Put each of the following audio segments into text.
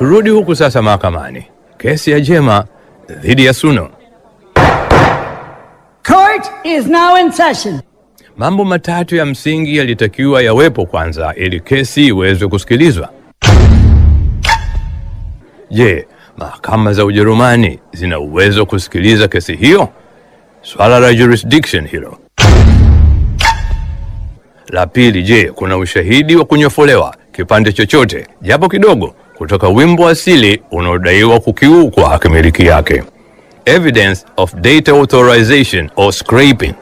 Turudi huku sasa mahakamani, kesi ya Jema dhidi ya Suno. Court is now in session. Mambo matatu ya msingi yalitakiwa yawepo kwanza ili kesi iweze kusikilizwa. Je, mahakama za Ujerumani zina uwezo wa kusikiliza kesi hiyo? Swala la jurisdiction hilo. La pili, je, kuna ushahidi wa kunyofolewa kipande chochote japo kidogo kutoka wimbo asili unaodaiwa kukiukwa hakimiliki yake? Evidence of data authorization or scraping.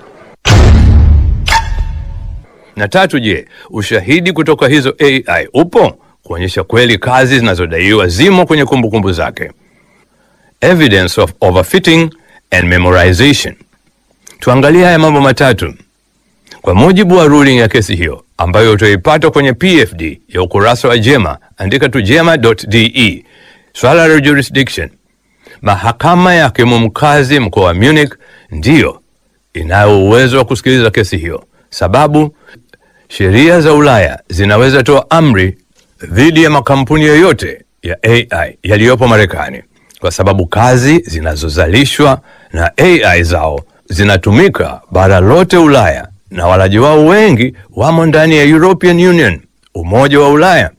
Na tatu, je, ushahidi kutoka hizo AI upo kuonyesha kweli kazi zinazodaiwa zimo kwenye kumbukumbu zake? Evidence of overfitting and memorization. Tuangalie haya mambo matatu. Kwa mujibu wa ruling ya kesi hiyo ambayo utaipata kwenye PFD ya ukurasa wa Jema, andika tu jema.de. Swala la jurisdiction, mahakama ya hakimu mkazi mkoa wa Munich ndiyo inayo uwezo wa kusikiliza kesi hiyo, sababu sheria za Ulaya zinaweza toa amri dhidi ya makampuni yoyote ya AI yaliyopo Marekani, kwa sababu kazi zinazozalishwa na AI zao zinatumika bara lote Ulaya na walaji wao wengi wamo ndani ya European Union, Umoja wa Ulaya.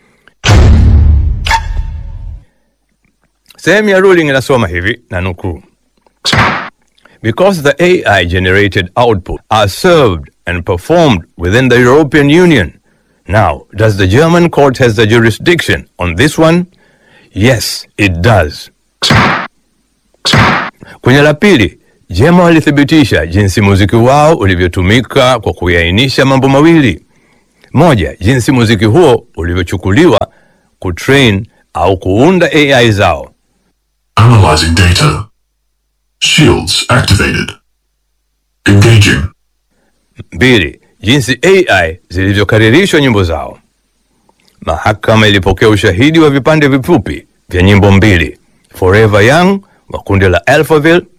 Sehemu ya ruling inasoma hivi na nukuu, because the AI generated output are served and performed within the European Union. Now, does the German court has the jurisdiction on this one? Yes, it does. Kwenye la pili, Jema walithibitisha jinsi muziki wao ulivyotumika kwa kuainisha mambo mawili. Moja, jinsi muziki huo ulivyochukuliwa kutrain au kuunda AI zao. Analyzing data. Shields activated. Engaging. Mbili, jinsi AI zilivyokaririshwa nyimbo zao. Mahakama ilipokea ushahidi wa vipande vifupi vya nyimbo mbili, Forever Young wa kundi la Alphaville